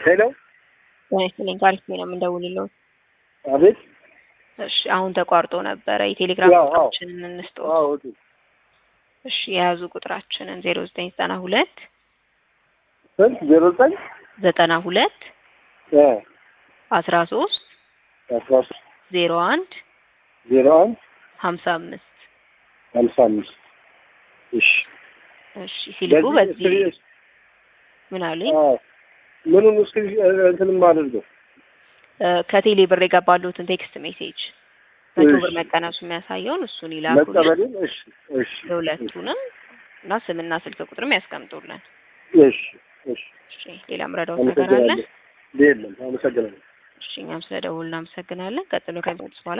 ሄሎ ጤና ይስጥልኝ ካሪፍ ነው የምንደውልለው። አቤት እሺ አሁን ተቋርጦ ነበረ። የቴሌግራም ያው፣ አዎ። ቁጥራችንን እንስጠው። አዎ ኦኬ እሺ የያዙ ቁጥራችንን ዜሮ ዘጠኝ ዘጠና ሁለት ስንት ዜሮ ዘጠኝ ዘጠና ሁለት እ አስራ ሶስት አስራ ሶስት ዜሮ አንድ ዜሮ አንድ ሀምሳ አምስት ሀምሳ አምስት እሺ እሺ ሲልኩ በዚህ እስክሪ- ምን አሉኝ አዎ ምኑን እስክሪ እንትንም አድርገው እ ከቴሌ ብር የገባሉትን ቴክስት ሜሴጅ መቶ ብር እሺ። መቀነሱ የሚያሳየውን እሱን ይላኩልን። መቀበልን እሺ እሺ የሁለቱንም እና ስምና ስልክ ቁጥርም ያስቀምጡልን። እሺ እሺ እሺ ሌላ ምረዳውት ነገር አለ? አመሰግናለሁ የለም አመሰግናለሁ እሺ እኛም ስለደውል እናመሰግናለን። ቀጥሎ ከዚህ በኋላ